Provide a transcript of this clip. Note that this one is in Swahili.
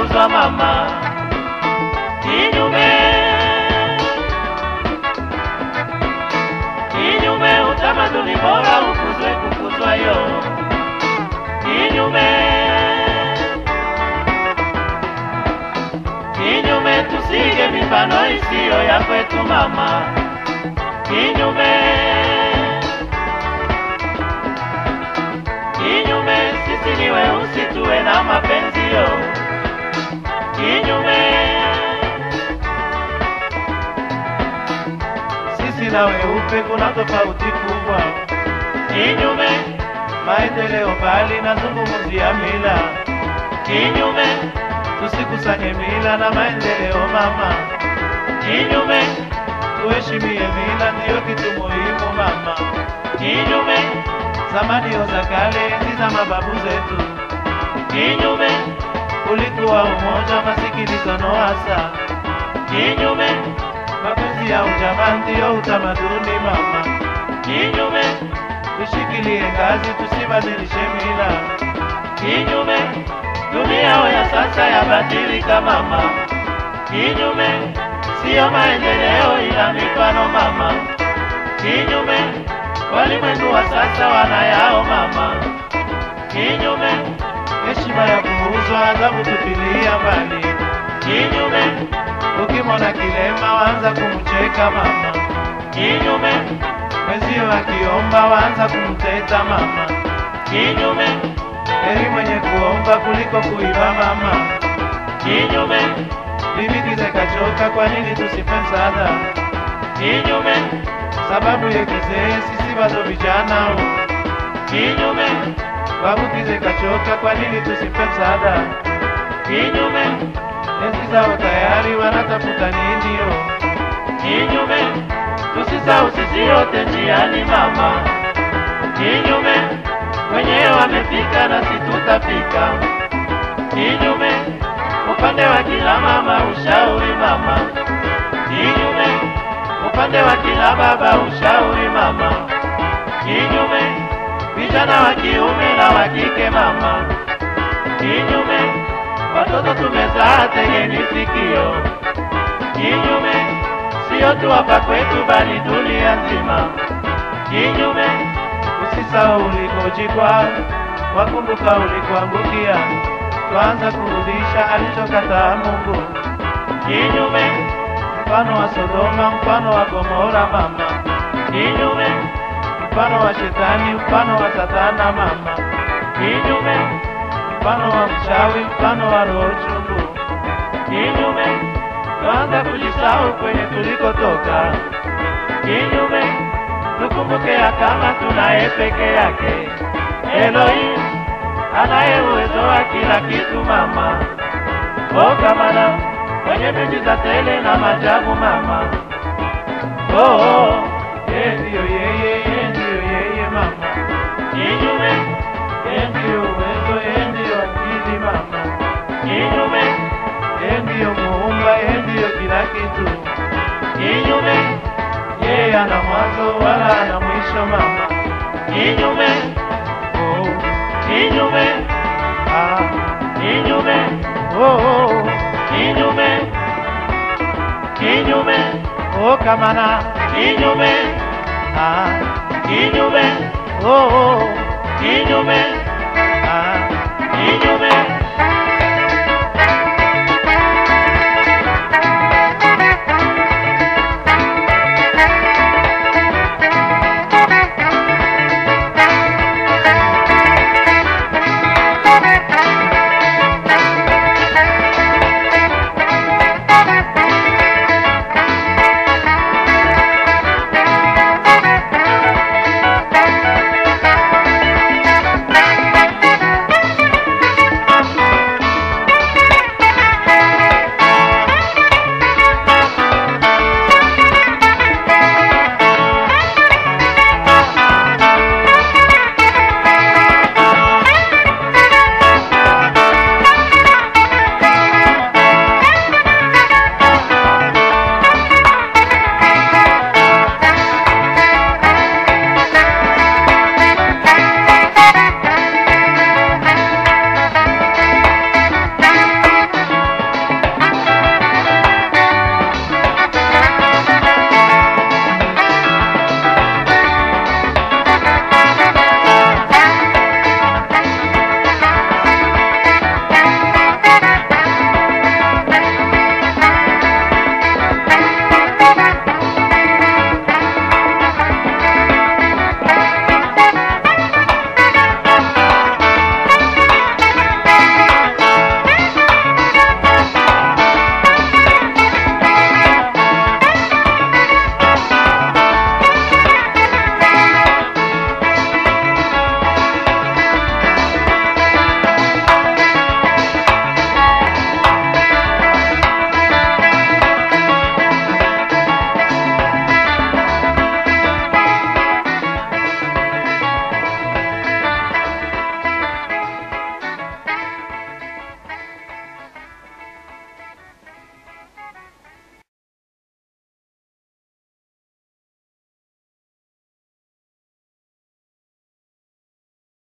unauzwa mama, kinyume kinyume, utamaduni bora ukuzwe, kukuzwa yo kinyume kinyume, tusige mifano isiyo ya kwetu mama, kinyume kinyume, sisi ni weusi, tuwe na mapenzio kinyume, Sisi na weupe kuna tofauti kubwa, kinyume, maendeleo mbali na zungumzia mila. kinyume, Tusikusanye mila na maendeleo mama, kinyume, tuheshimie mila, ndiyo kitu muhimu mama. kinyume, Zamanio za kale, enzi za mababu zetu, kinyume, ulikuwa umoja, masikilizano hasa, kinyume, mapenzi ya ujamaa ndiyo utamaduni mama. kinyume, Tushikilie ngazi, tusibadilishe mila. kinyume, dunia ya sasa yabadilika mama, kinyume, siyo maendeleo ila mifano mama, kinyume, walimwengu wa sasa wanayao mama, kinyume, Heshima ya kuuzwa, adhabu tupilia mbali. kinyume, Ukimwona kilema, waanza kumcheka mama. kinyume, Mwenzio akiomba, waanza kumteta mama. kinyume, Heri mwenye kuomba kuliko kuiba mama. kinyume, Limbikize kachoka, kwa nini tusipe msaada? kinyume, Sababu ya kizee, sisi bado vijana. kinyume, Babukize kachoka, kwa nini tusipe msaada? kinyume, Enzi zao tayari, wanatafuta nini? yo? kinyume, tusisahau sisi yote njiani mama, kinyume, wenyewe wamefika na si tutafika, kinyume, upande wa kila mama ushauri mama, kinyume, upande wa kila baba ushauri mama, kinyume, vijana wa kiume na wa kike mama, kinyume, watoto tumezaa tegeni sikio, kinyume, sio tu hapa kwetu bali dunia nzima, kinyume, Usisahau ulikojikwa, wakumbuka ulikoangukia. Twaanza kurudisha alichokataa Mungu. kinyume, Mfano wa Sodoma, mfano wa Gomora mama, kinyume, mfano wa Shetani, mfano wa Satana mama, kinyume, mfano wa mchawi, mfano wa roho chungu. kinyume, Twaanza kujisahau kwenye tulikotoka. kinyume, tukumbuke ya kama tunaye peke yake Elohim anaye uwezo wa kila kitu mama, o kamana kwenye miujiza tele na majabu mama, oh, oh, Yeye ndiyo yeye, yeye ndiyo yeye mama, kinyume, yeye ndiyo uwezo, yeye ndiyo akili mama, kinyume, yeye ndiyo muumba, yeye ndiyo kila kitu. kinyume, Yeye ana mwanzo wala ana mwisho mama. kinyume, Oh, kinyume, ah, kinyume, oh, oh, kinyume, kinyume, oh, kamana, kinyume, ah, kinyume, oh, oh, kinyume,